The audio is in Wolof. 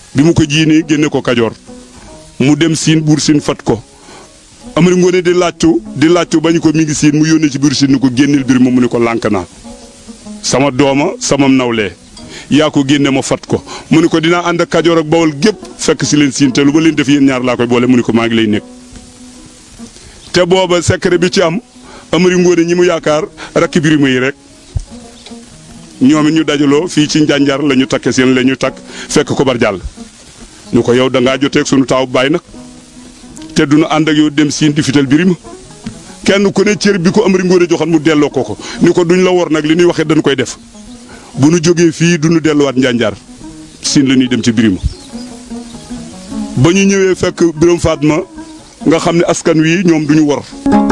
bi mu ko jiinee génne ko kajoor mu dem siin buur siin fat ko amari ngoone di laajtu di laajtu bañ ko mi ngi siin mu yónnee ci buur siin ni ko génneel bir ma mu ni ko lànk naa sama dooma sama nawlee yaa ko génne ma fat ko mu ni ko dinaa ànd ak kajoor ak bawol gépp fekk si leen siin te lu ba leen def yéen ñaar laa koy boole mu ni ko maa ngi lay nekk te booba secret bi ci am amari ngoone ñi mu yaakaar rakki birima yi rek ñoom it ñu dajaloo fii ci njànjar la ñu takke seen la ñu takk fekk ko bar jàll ñu ko yow da ngaa joteeg sunu taaw baay nag te du nu ànd ak yow dem siin di fital birima kenn ku ne cër bi ko amari ngoone joxoon mu delloo ko ko ni ko duñ la wor nag li ñuy waxee dañ koy def bu nu jógee fii du nu delluwaat njànjar siin la ñuy dem ci birima ba ñu ñëwee fekk biram Fatma nga xam ne askan wi ñoom duñu wor